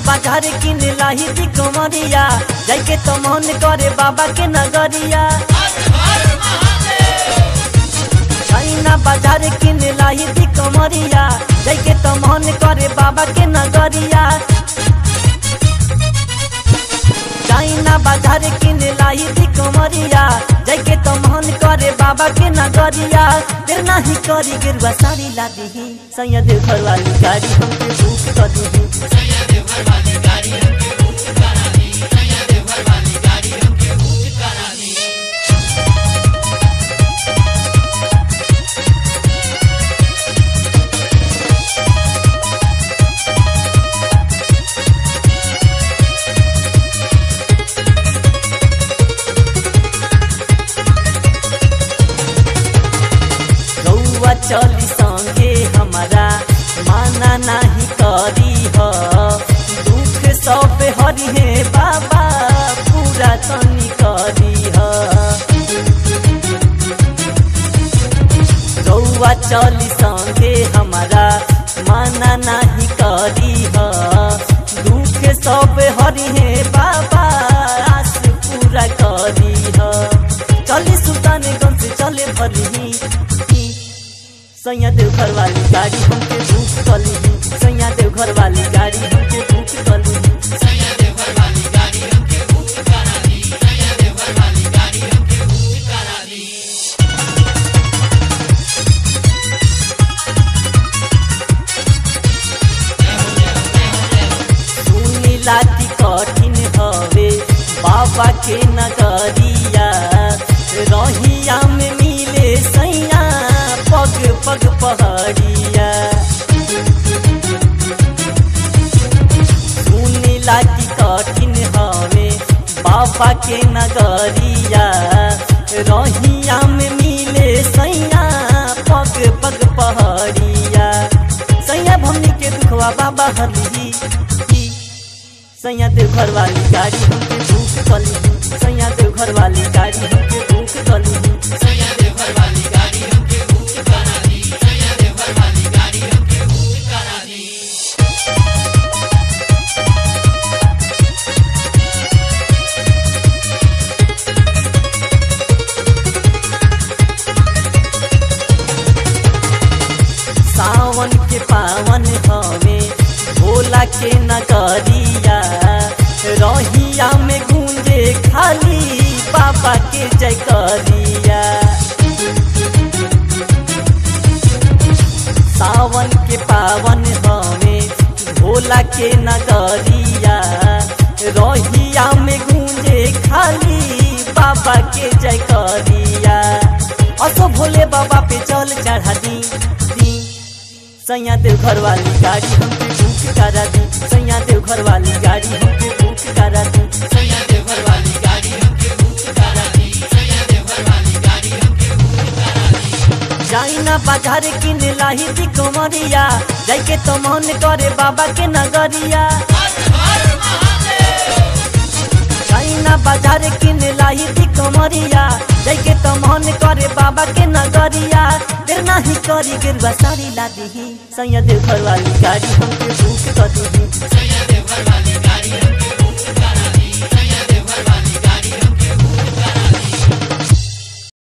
बाजार किन लाही दी कमरिया जाके तो मन करे बाबा के नगरिया चाइना बाजार किन लाही दी कमरिया जाके तो मन करे बाबा के नगरिया चाइना बाजार किन लाही दी कमरिया जाके तो मन करे बाबा के नगरिया देर नाही करी गिरवा साड़ी ला दीही सैयद घर वाली गाड़ी हमके बुक कर दीही रउआ चली संगे हमारा माना नहीं करी ह दुख सब हरि हे बाबा पूरा तनी करी ह रउआ चली संगे हमारा माना नहीं करी ह दुख सब हरि हे बाबा आस पूरा करी ह चली सुल्तानगंज से चले भली सैया देव घर वाली गाड़ी हमके बुक कली सैया देव घर वाली गाड़ी हमके बुक कली सुनी लाती कठिन हवे बाबा के नगरिया रहिया में मिले सैया पग पग पहाड़िया सुनी लाती कठिन हवे बाबा के नगरिया रहिया में मिले सैया पग पग पहाड़िया सैया भमनी के दुखवा बाबा हरली सैया देव घर वाली गाड़ी हमके बुक कली सैया देव घर वाली गाड़ी हमके बुक कली सावन के पावन हवे भोला के नगरिया रहिया में गूंजे खाली बाबा के जय करिया सावन के पावन हवे भोला के नगरिया रहिया में गूंजे खाली बाबा के जय करिया असो भोले बाबा पे चल चढ़ा दी दी सैया देव घर वाली गाड़ी हमके बुक करा दी सैया देव घर वाली गाड़ी हमके बुक करा दी सैया देव घर वाली गाड़ी हमके बुक करा दी सैया देव घर वाली गाड़ी हमके बुक करा दी जाइना बाजार किन लाही दी कमरिया जाके तो मन करे बाबा के नगरिया चाइना बाजार किन लाई दी कमरिया जाके तो मन करे बाबा के नगरिया देर नाही करी गिरवा साड़ी ला दीही सैया देव घर वाली गाड़ी हमके बुक कर दीही